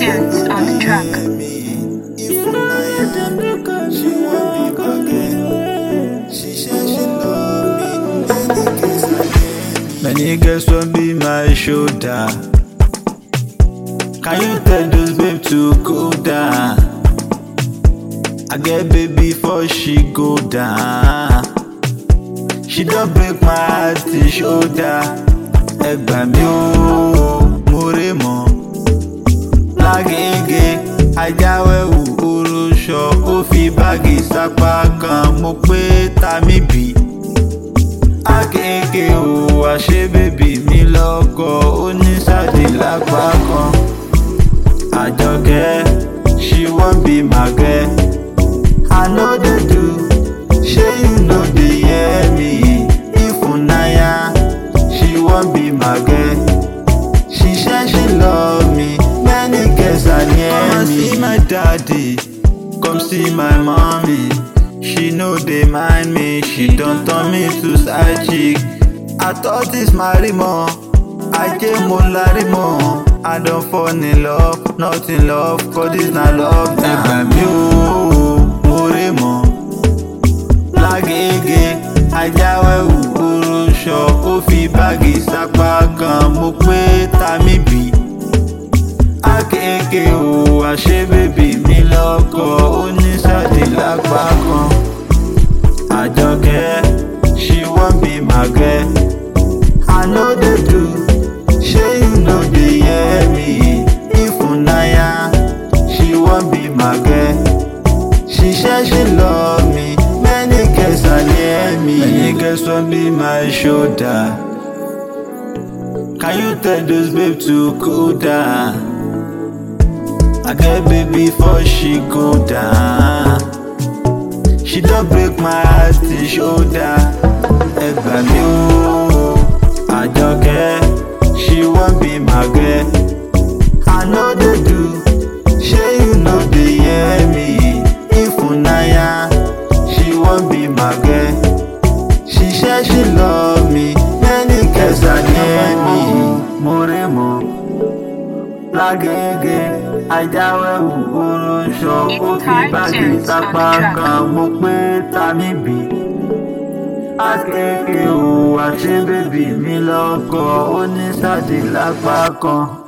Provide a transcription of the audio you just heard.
tunes on the track. If I she want me again. She said she love me. Many girls want be my shoulder. Can you tell those babe to go down? I get baby before she go down. She don't break my heart till shoulder. Ẹ gbà mí o, mo rè mọ́. Lágége, ajáwéwù orúṣọ, ó fi báàgì sápá kan, mo pé ta mí bì. Ágége o, àṣé bèbí mi lọ́kọ̀, ó ní sáàdì lápá kan. Àjọkẹ́, she wan be my girl. I know they do, shey you know they hear me. Ifunaya, she wan be my girl. She say she love me, many girls are near me. Come see my daddy, come see my mommy. She know they mind me, she don turn me to side chick. I thought this marimo, I came larimo. I don fall in love, not in love, cause this na love. Ẹ gbà mí o, mo rè mọ́. Lágége, ajáwéwù orúṣọ, ó fi báàgì sápá kan, mo pé ta mí bì. Ákéèké o, àṣé bèbí mi lọ́kọ̀, ó ní sáàdì lápá kan. Àjọkẹ́, she wan be my girl. I know they do, shey you know they hear me. Ifunaya, she wan be my girl. She say she love me, many girls are near me. Many girls wan be my shoulder. Can you tell those babe to cool down? I get baby before she go down. She don break my heart till shoulder. Ẹ gbà mí o, Àjọkẹ́, she wan be my girl. I know they do, shey you know they hear me. Ifunaya, she wan be my girl. She say she love me, many girls are near me. Mo rè mọ́, lágége, ajáwéwù orúṣọ, ó fi báàgì sápá kan, mo pé ta mí bì. Ákéèké o, àṣé bèbí mi lọ́kọ̀, ó ní sáàdì lápá kan.